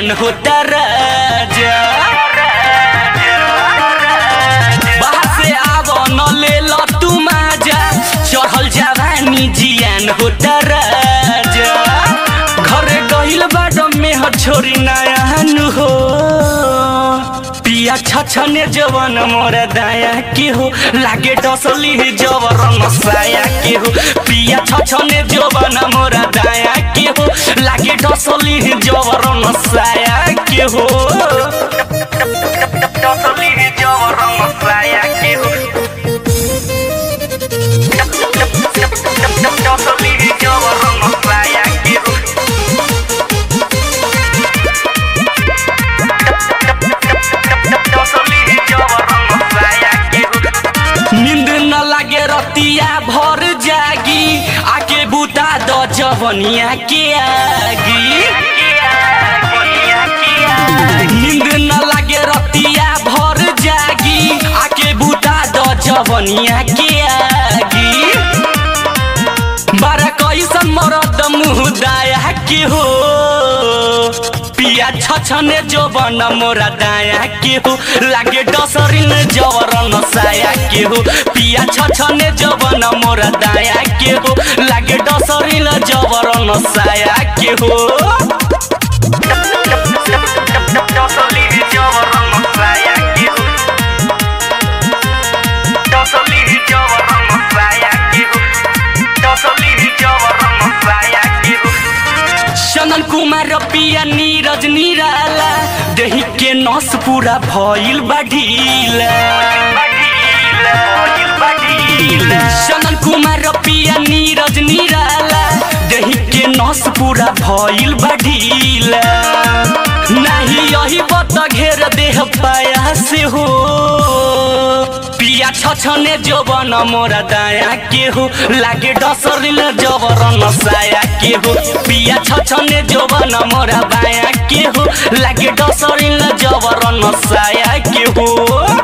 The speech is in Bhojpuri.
जियान होता राजा बाहर से आव न ले ल तू माजा चढ़ल जवानी जियान होता राजा घरे गइल बाडो में ह छोरी नयान हो पिया छछने जवन मोरा दाया के हो लागे डसली जवर नसाया के हो पिया छछने जवन मोरा दाया के हो लागे डसली जवर नसाया के हो डसली जवर नसाया के हो डसली जवर नसाया के हो नींद न लागे रतिया भर जागी आके बुता द जवनिया के आगी नींद न लागे रतिया भर जागी आके बुता द जवनिया के आगी बारा कैसन मरद मुँह दाया के हो पिया छछने जो बन मोरा दाया के हो लागे डसरिन जवर नसाया के हो पिया छछने जो बन मोरा दाया के हो लागे डसरिन जवर नसाया के हो डसली जवर नसाया के हो डसली जवर नसाया के हो डसली जवर नसाया के हो चंदन कुमार पिया नीरज निराला देही के नस पूरा भइल बा ढीला चंदन कुमार पिया नीरज निराला देही के नस पूरा भइल बा ढीला नाही यही बत घेर देह पाया से हो पिया छछने जवन मोरा दाया के हो लागे डसरिल जबर नसाया के हो पिया छछने जवन मोरा बाया के हो लागे डसरिल जबर नसाया के हो